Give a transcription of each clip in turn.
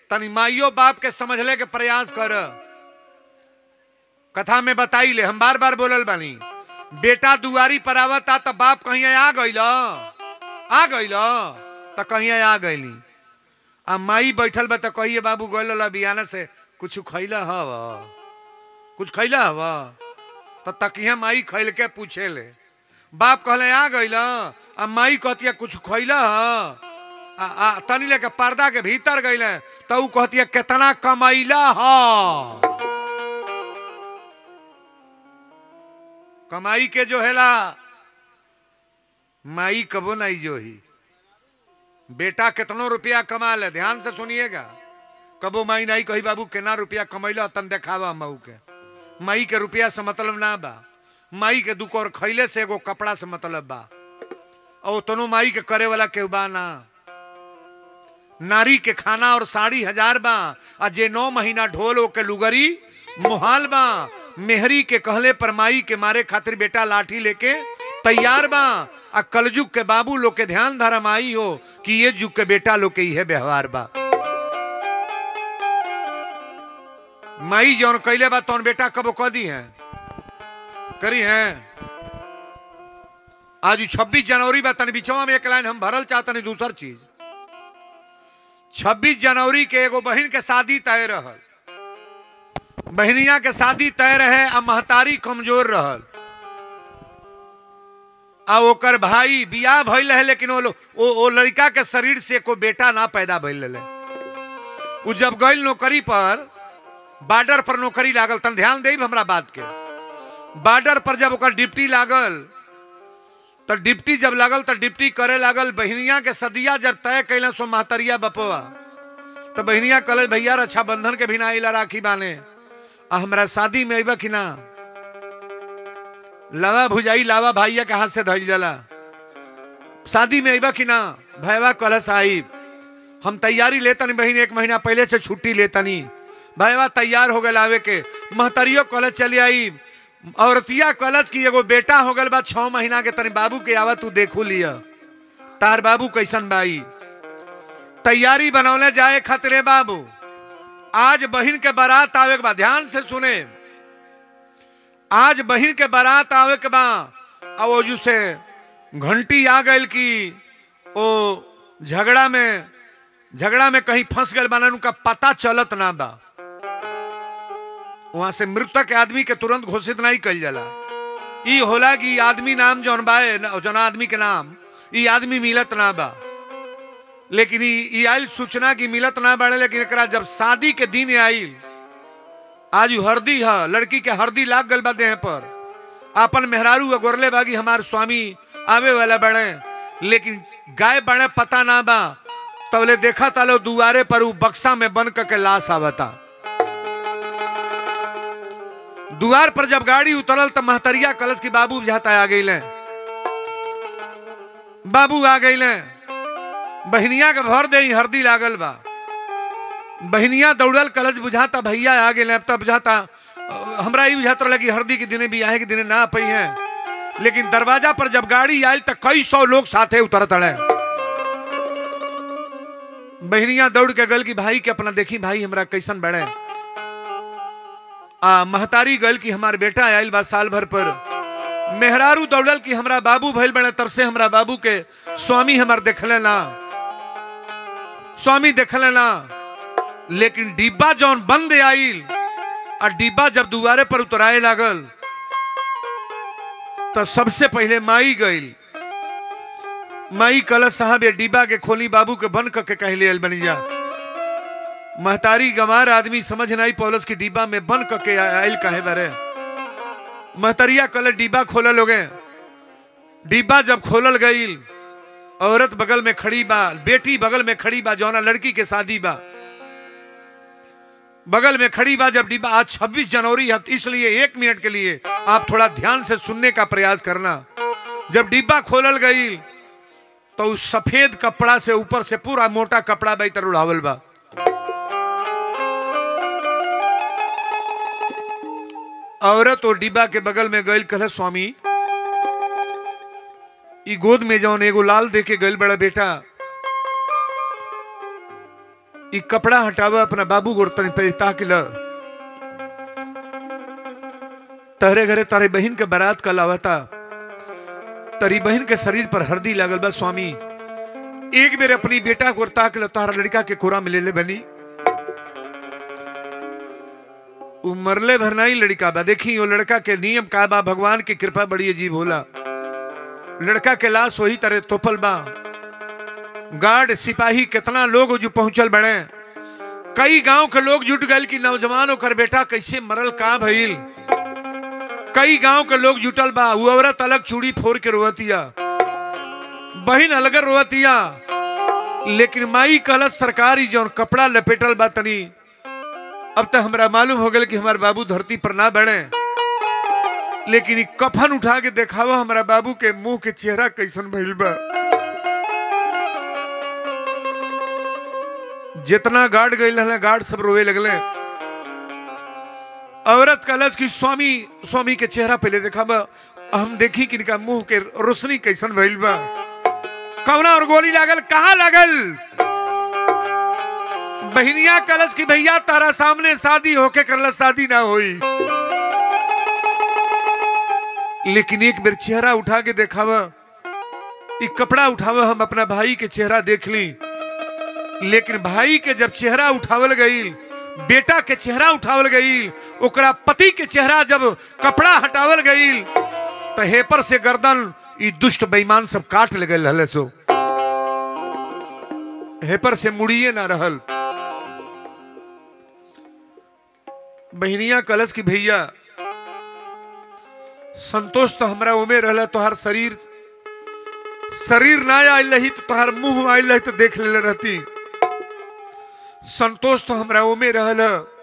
तनी माइयो बाप के समझले के प्रयास कर कथा में बताई ले हम बार बार बोलल बानी बेटा दुआरी पर आवता तो बाप कहीं आ गइल आ गइल तो कहीं आ गइली आ माई बैठल बा तो कहिए बाबू गइल बियाना से कुछ खैला हव कुछ खैला हव तो तकिया माई खैल के पूछे ले बाप कहले आ गइल आ माई कहतिया कुछ खैला ह आ, आ तनी लेके पर्दा के भीतर गइले तो ऊ कहतिया कितना कमैला ह कमाई के जो हेला माई कबो नहीं जो ही बेटा कितनो रुपया कमा ले ध्यान से सुनिएगा कबो माई नहीं कही बाबू केना रुपया कमैला तन देखावा मऊ के माई के रुपया से मतलब ना बा माई के दुको और खैले से एगो कपड़ा से मतलब बा और तनो माई के करे वाला केहू बा ना नारी के खाना और साड़ी हजार बा आ जे नौ महीना ढोल ओके लुगरी मुहाल बा मेहरी के कहले पर माई के मारे खातिर बेटा लाठी लेके तैयार बा आ कलजुग के बाबू लोग के ध्यान धरम आई हो कि ये जुग के बेटा लोग के इहे व्यवहार बा माई जौन कैले बा तौन बेटा कबो कह दी है करी है आज छब्बीस जनवरी बा तनी बिचवा में एक लाइन हम भरल चाहतनी दूसर चीज छब्बीस जनवरी के एगो बहन के शादी तय रहल बहनिया के शादी तय रहे आ महतारी कमजोर रहल आ ओकर भाई बियाह भइल रहे लेकिन ओ, ओ, ओ लड़का के शरीर से को बेटा ना पैदा भइल रहे उ जब गइल नौकरी पर बॉर्डर पर नौकरी लागल तन ध्यान देब हमरा बात के बॉर्डर पर जब ओकर डिप्टी लागल तो डिप्टी जब लागल तो डिप्टी करे लागल बहनिया के सदिया जब तय कैल सो महतरिया बपुआ तो बहनिया कहल भैया रक्षाबंधन के भी ना अला राखी बाने आ हमरा शादी में अबा कि ना लावा भुजाई लावा भाइया के हाथ से धइल जाला शादी में अबा कि ना भैया कहल साहिब हम तैयारी लेतनी बहन एक महीना पहले से छुट्टी लेतनी भैया तैयार हो गए आवे के महतरियो कॉलेज चली आई औरतिया कॉलेज की एगो बेटा हो गल बा छह महीना के तनी बाबू के आवा तू देखू लिया तार बाबू कैसन बाई तैयारी बनौले जाए खतरे बाबू आज बहन के बारात आवे के बाद ध्यान से सुने आज बहन के बारात आवे के बा अब वो जुसे घंटी आ गई कि ओ झगड़ा में झगड़ा में कहीं फंस गए बाना उनका पता चलत ना बा वहां से मृतक आदमी के तुरंत घोषित नहीं कल जाला ई होला कि आदमी नाम जौन बाए जौन आदमी के नाम ई आदमी मिलत ना बा लेकिन ई आयल सूचना की मिलत ना बाड़े लेकिन एकरा जब शादी के दिन आयल आज उ हरदी है लड़की के हरदी लाग गल बा देह पर अपन मेहरारू अगोरले बागी हमार स्वामी आवे वाला बड़े लेकिन गाय बड़े पता ना बा तबले देखा तालो दुआरे पर उ बक्सा में बन के लाश आवता दुआर पर जब गाड़ी उतरल तो महतरिया कलश की बाबू जाता आ गई बाबू आ गई बहनिया के भर दे हरदी लागल बा बहनिया दौड़ल कलश बुझाता भैया आ गए तब बुझाता हमरा ही बुझाता लगी हरदी के दिने भी आए के दिने ना पई है लेकिन दरवाजा पर जब गाड़ी आयल तो कई सौ लोग साथे उतर तड़े बहनिया दौड़ के गल की भाई के अपना देखी भाई हमरा कैसन बढ़े आ महतारी गल की हमार बेटा आयल बा साल भर पर मेहरारू दौड़ल की हमरा बाबू भइल बने तब से हमरा बाबू के स्वामी हमार देखले ना स्वामी देखले ना लेकिन डिब्बा जौन बंद आइल और डिब्बा जब दुआरे पर उतराए लागल तो सबसे पहले माई गईल माई कल साहब ये डिब्बा के खोली बाबू के बंद करके कहले बनी जा महतारी गंवार आदमी समझ नहीं पौलस की डिब्बा में बंद करके आयल कहे बारे महतरिया कल डिब्बा खोलल हो गए डिब्बा जब खोलल गईल औरत बगल में खड़ी बा बेटी बगल में खड़ी बा जौना लड़की के शादी बा बगल में खड़ी बा जब डिब्बा आज 26 जनवरी है इसलिए एक मिनट के लिए आप थोड़ा ध्यान से सुनने का प्रयास करना जब डिब्बा खोलल गई तो उस सफेद कपड़ा से ऊपर से पूरा मोटा कपड़ा बेतर उड़ावल बा औरत और डिब्बा के बगल में गईल कल स्वामी ई गोद में जौन एगो लाल दे के गईल बड़ा बेटा ई कपड़ा हटावा अपना बाबू गोरतनी पे ताकि ल तहरे घरे तारे बहन के बारात का लावता तरी बहन के शरीर पर हरदी लागल बा स्वामी एक बेर अपनी बेटा को ताक ल तारा लड़का के कोरा में ले ले बनी उ मरले भरनाई लड़का बा देखी वो लड़का के नियम का बा भगवान की कृपा बड़ी अजीब होला लड़का के लाश वही तरह तोपल बा गार्ड सिपाही कितना लोग जो पहुंचल बड़े कई गांव के लोग जुट गए कि नौजवान ओकर बेटा कैसे मरल का भइल कई गांव के लोग जुटल बा वो औरत अलग चूड़ी फोड़ के रोवतिया बहन अलग रोवतिया लेकिन माई कहलत सरकारी जौन कपड़ा लपेटल बा तनी अब तक हमरा मालूम हो गया कि हमारे बाबू धरती पर ना बढ़े लेकिन ई कफन उठा के देखावा हमारा बाबू के मुंह के चेहरा कैसन भइल बा जितना गार्ड गई रहले गार्ड सब रोए लगले औरत कलच की स्वामी स्वामी के चेहरा पहले देखा बा हम देखी कि इनका मुंह के रोशनी कैसन भइल बा कवना और गोली लागल कहाँ लागल बहनिया कलच की भैया तारा सामने शादी होके करला शादी ना हुई लेकिन एक बेर चेहरा उठा के देखावा ई कपड़ा उठावा हम अपना भाई के चेहरा देख ली लेकिन भाई के जब चेहरा उठावल गईल बेटा के चेहरा उठावल गईल ओकरा पति के चेहरा जब कपड़ा हटावल गईल तो हेपर से गर्दन ई दुष्ट बेईमान सब काट ले गए रहले सो हेपर से मुड़िए ना रहल बहनिया कलश की भैया संतोष तो हमरा उमे रहला तोहार शरीर शरीर ना आयल रही तो तोहार मुंह आयल रही तो देख ले रहती संतोष तो हमरा ओमे रहल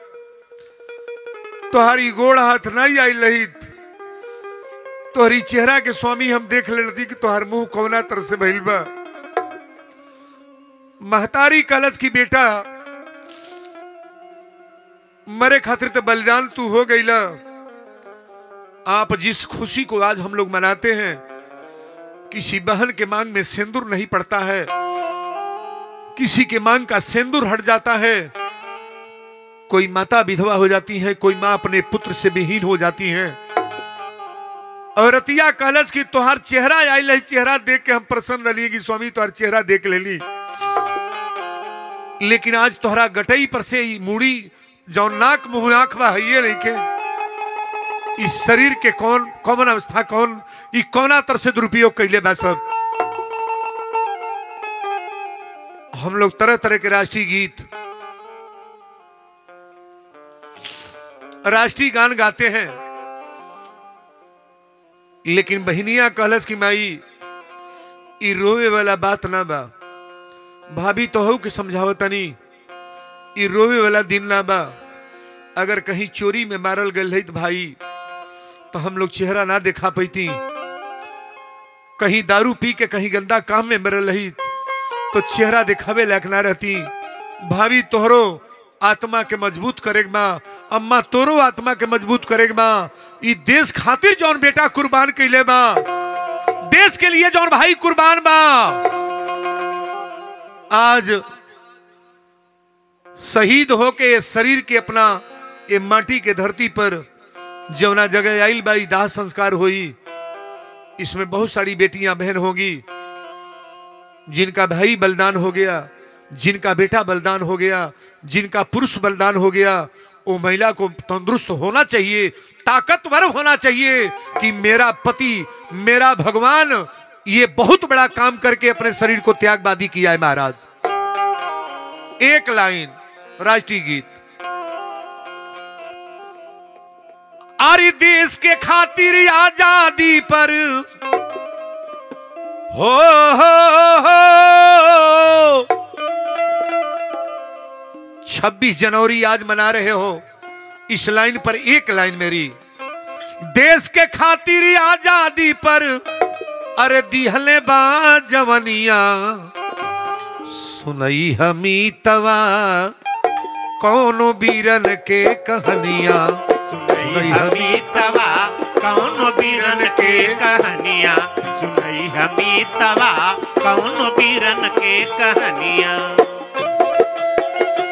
तोहारी गोड़ हाथ नहीं आयल रही तोहरी चेहरा के स्वामी हम देख ले रहती कि तोहार मुंह कौना तरह से भइल बा महतारी कलश की बेटा मरे खातिर तो बलिदान तू हो गईला आप जिस खुशी को आज हम लोग मनाते हैं किसी बहन के मांग में सिंदूर नहीं पड़ता है किसी के मांग का सिंदूर हट जाता है कोई माता विधवा हो जाती है कोई माँ अपने पुत्र से विहीन हो जाती है औरतिया कलश की तोहार चेहरा आई लही चेहरा देख के हम प्रसन्न रहिए कि स्वामी तोहार चेहरा देख ले ली लेकिन आज तोहरा गटई पर से ई मूड़ी जो नाक मुंह आंख बा है नहीं के इस शरीर के कौन कौन अवस्था कौन ई कौना तरह से दुरुपयोग कैले बा सब हम लोग तरह तरह के राष्ट्रीय गीत राष्ट्रीय गान गाते हैं लेकिन बहनिया कहलस की माई ई रोवे वाला बात ना बा भाभी तो हो के समझावतनी ई रोवे वाला दिन ना बा अगर कहीं चोरी में मारल गल है भाई तो हम लोग चेहरा ना दिखा पैती कहीं दारू पी के कहीं गंदा काम में मरल रही तो चेहरा दिखावे लायक ना रहती भाभी तोहरो आत्मा के मजबूत करेग बा अम्मा तोरो आत्मा के मजबूत करेग बा ई देश खातिर जौन बेटा कुर्बान कैले बा देश के लिए जौन भाई कुर्बान बा आज शहीद होके शरीर के अपना ये माटी के धरती पर जवना जगह आइल बाई दाह संस्कार हुई इसमें बहुत सारी बेटियां बहन होगी जिनका भाई बलिदान हो गया जिनका बेटा बलिदान हो गया जिनका पुरुष बलिदान हो गया वो महिला को तंदुरुस्त होना चाहिए ताकतवर होना चाहिए कि मेरा पति मेरा भगवान ये बहुत बड़ा काम करके अपने शरीर को त्यागवादी किया है महाराज एक लाइन राष्ट्रीय गीत अरे देश के खातिर आजादी पर हो, हो, हो छब्बीस जनवरी आज मना रहे हो इस लाइन पर एक लाइन मेरी देश के खातिर आजादी पर अरे दिहले बा जवनिया सुनई हमी तवा कौनो बीरन के कहानिया सुनई हमी तवा कौन बीरन के कहानिया सुनई हमी तवा कौन बीरन के कहानिया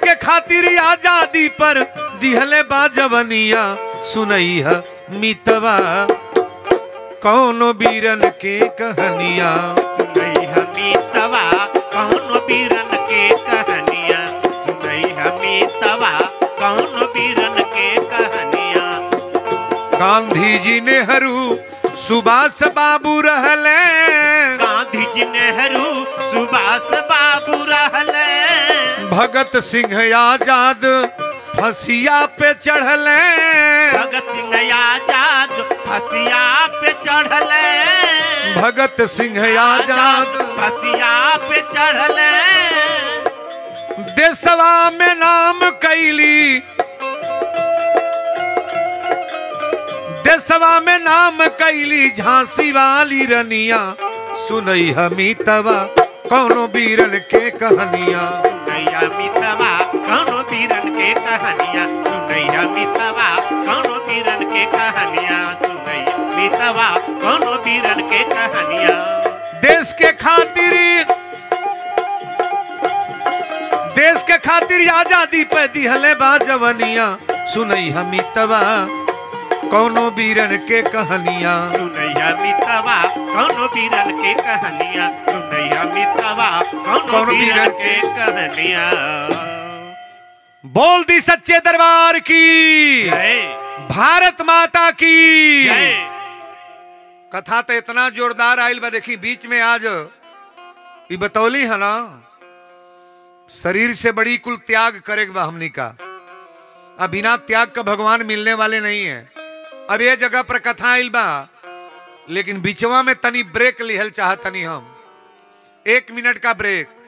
के खातिर आजादी पर दिहले बाजवनिया सुनई है मितवा कौनो बीरन के कहानिया सुनई हमी तवा कौन बीरन के कहानियाँ सुनई हमी तवा कौन बीरन के कहानियाँ गांधी जी नेहरू सुभाष बाबू रहले गांधी जी नेहरू सुभाष बाबू रहले भगत सिंह आजाद फसिया पे चढ़ले भगत सिंह आजाद फसिया पे चढ़ले भगत सिंह आजाद फसिया पे चढ़ले देशवा में नाम कैली देशवा में नाम कैली झांसी वाली रनिया सुनई हमी तवा कौनो बीरन के कहानिया सुनैया मितवा कौनो बीरन के कहानियाँ सुनैया मितवा कौनो बीरन के कहानियाँ सुनई मितवा कौनो बीरन के कहानियाँ देश के खातिर देश के खातिर आजादी पे दिहले बा जवनिया सुनई हमी तवा कौनो बीरन के कहानिया सुनैया मितवा कौनो बीरन के कहानियाँ सुनैया मितवा कौनो कौनो बीरन बीरन के कहानियाँ बोल दी सच्चे दरबार की जय भारत माता की जय कथा तो इतना जोरदार आयल बा देखी बीच में आज ई बतौली है ना शरीर से बड़ी कुल त्याग करेगा बा हमनी का अब बिना त्याग का भगवान मिलने वाले नहीं है अब ये जगह पर कथा आयल बा लेकिन बीचवा में तनी ब्रेक लिहल चाह तनी हम एक मिनट का ब्रेक